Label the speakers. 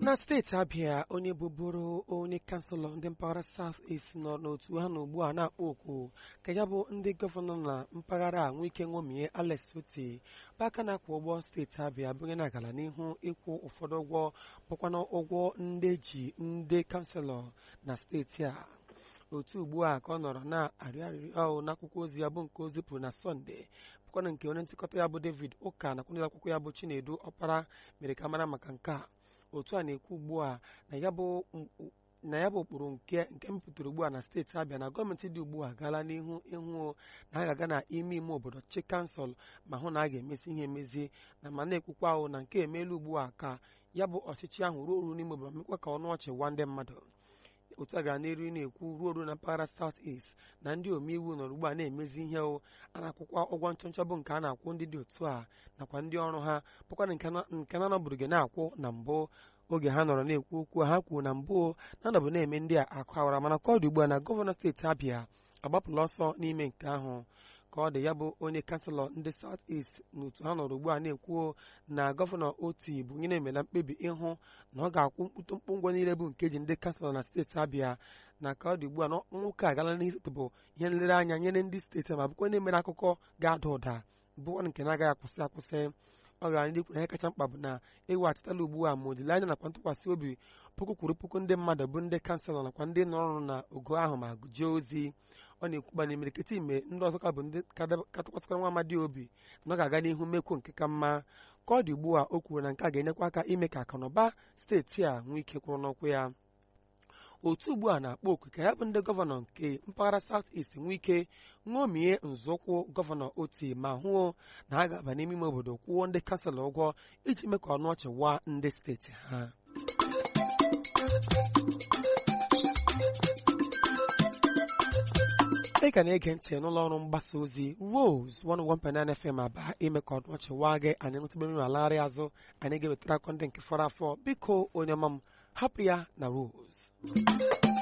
Speaker 1: na steeti abịa onye bụbụrụ onye kanselọ ndị mpaghara South East nọ n'otu ha na ugbu a na-akpọ oku ka ya bụ ndị gọvanọ na mpaghara a nwee ike ṅomie Alex Otti bụ aka na-akwụ ụgbọ steeti abịa bụ onye na-agala n'ihu ịkwụ ụfọdụ ụgwọ bụkwana ụgwọ ndị ji ndị kanselọ na steeti a otu ugbu a ka ọ nọrọ na-arịọ arịrịọ ahụ n'akwụkwọ ozi ya bụ nke o zipụrụ na sọnde bụkwana nke onye nchịkọta ya bụ David ụka nakwa ndị akwụkwọ ya bụ Chinedu ọkpara mere ka mara maka nke a otu a na-ekwu ugbu a na ya bụ na ya bụ ụkpụrụ nke nke mepụtara ugbu a na steeti Abịa na gọọmenti dị ugbu a gaala n'ihu ịhụ na a ga-aga na ime ime obodo chi kansụl ma hụ na a ga-emesi ihe emezi na ma na-ekwukwa ahụ na nke emeela ugbu a ka ya bụ ọchịchị ahụ ruo oru n'ime obodo mekwa ka ọnụ ọchị gwa ndị mmadụ otu a gara n'elu na-ekwu ruo oru na mpaghara South East na ndị omeiwu nọrọ ugbu a na-emezi ihe a na-akwụkwa ụgwọ nchọnchọ bụ nke a na-akwụ ndị dị otu a nakwa ndị ọrụ ha bụkwana nke na-anọbụrụ gị na-akwụ na mbụ oge ha nọrọ na-ekwu okwu ha kwuo na mbụ na-anọbụ na-eme ndị a akụ awara mana ka ọ dị ugbu a na gọvanọ steeti Abịa agbapụla ọsọ n'ime nke ahụ ka ọ dị ya bụ onye kanselọ ndị South East n'otu ha nọrọ ugbu a na-ekwu na gọvanọ Otti bụ onye na-emela mkpebi ịhụ na ọ ga-akwụ mkpụtụmkpụ ụgwọ niile bụ nke ji ndị kanselọ na steeti Abịa na ka ọ dị ugbu a na nwoke agala n'izụtụbụ ihe nlereanya nyere ndị steeti ma bụkwa onye mere akụkọ ga-ada ụda bụ nke na-agaghị akwụsị akwụsị ọ gara ndị kwuru na ihe kacha mkpa bụ na eweghachitala ugbu a ma olileanya nakwa ntụkwasị obi puku kwuru puku ndị mmadụ bụ ndị kanselọ nakwa ndị nọrọ ọrụ na ogo ahụ ma jee ozi ọ na-ekwuba na imirikiti ime ndị ọzọ ka bụ ndị ka tụkwasịkwara nwa amadi obi na ọ ga-aga n'ihu mekwo nke ka mma ka ọ dị ugbu a o kwuru na nke a ga-enyekwa aka ime ka akụnụba steeti a nwee ike kwụrụ n'ụkwụ ya otu ugbu a na-akpọ oku ka ya bụ ndị gọvanọ nke mpaghara South East nwee ike ṅomie nzọụkwụ gọvanọ Otti ma hụo na ha ga-aba n'ime ime obodo kwụọ ndị kanselọ ụgwọ iji mee ka ọnụ ọchị waa ndị steeti ha ị ka na-ege ntị n'ụlọ ọrụ mgbasa ozi Rose 101.9 FM aba ime ka ọnụ ọchị waa gị anyị nụtụbere unu alagharị azụ anyị ga-ewetara akọ ndị nke fọrọ afọ biko onye ọma m hapụ ya na Rose